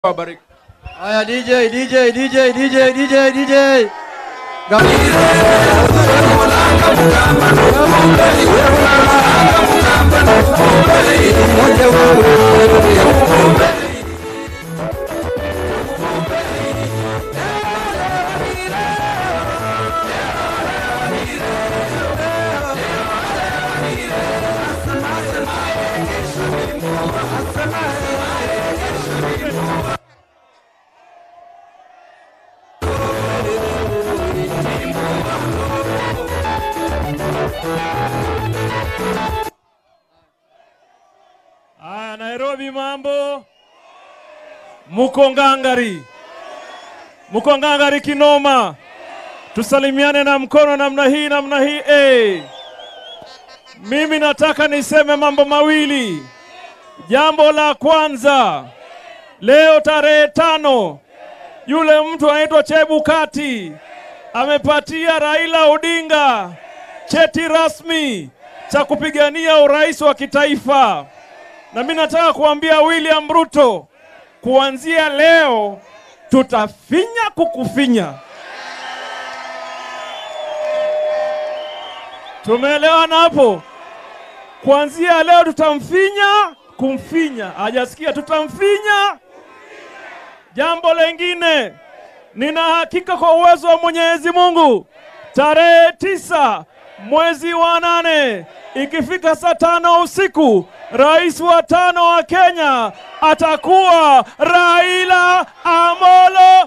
Wabariki. Haya DJ, DJ, DJ, DJ, DJ, DJ. Aya, Nairobi mambo, muko ngangari, muko ngangari kinoma. Tusalimiane na mkono namna hii, namna hii eh. Mimi nataka niseme mambo mawili. Jambo la kwanza, leo tarehe tano, yule mtu anaitwa Chebukati amepatia Raila Odinga cheti rasmi cha kupigania urais wa kitaifa. Na mimi nataka kuambia William Ruto, kuanzia leo tutafinya kukufinya. Tumeelewana hapo? Kuanzia leo tutamfinya kumfinya. Hajasikia? Tutamfinya. Jambo lengine, nina hakika kwa uwezo wa Mwenyezi Mungu, tarehe tisa mwezi wa nane ikifika saa tano usiku rais wa tano wa Kenya atakuwa Raila Amolo.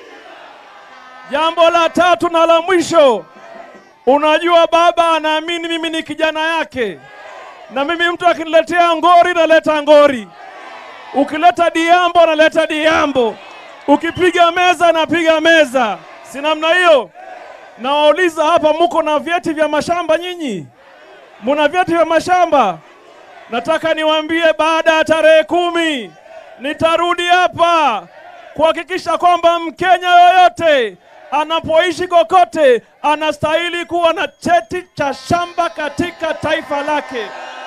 Jambo la tatu na la mwisho, unajua baba anaamini mimi ni kijana yake, na mimi mtu akiniletea ngori naleta ngori, ukileta diambo naleta diambo, ukipiga meza napiga meza, si namna hiyo? Nawauliza hapa, muko na vyeti vya mashamba nyinyi? Muna vyeti vya mashamba? Nataka niwaambie baada ya tarehe kumi nitarudi hapa kuhakikisha kwamba Mkenya yoyote anapoishi kokote anastahili kuwa na cheti cha shamba katika taifa lake.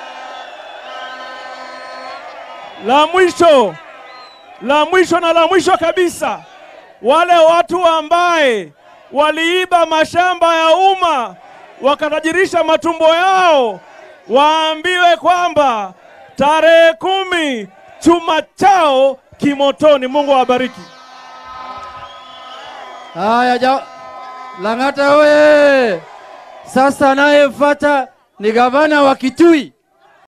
La mwisho, la mwisho na la mwisho kabisa, wale watu ambaye waliiba mashamba ya umma wakatajirisha matumbo yao waambiwe kwamba tarehe kumi chuma chao kimotoni. Mungu awabariki. Haya ja Lang'ata oye! Sasa anayefuata ni gavana wa Kitui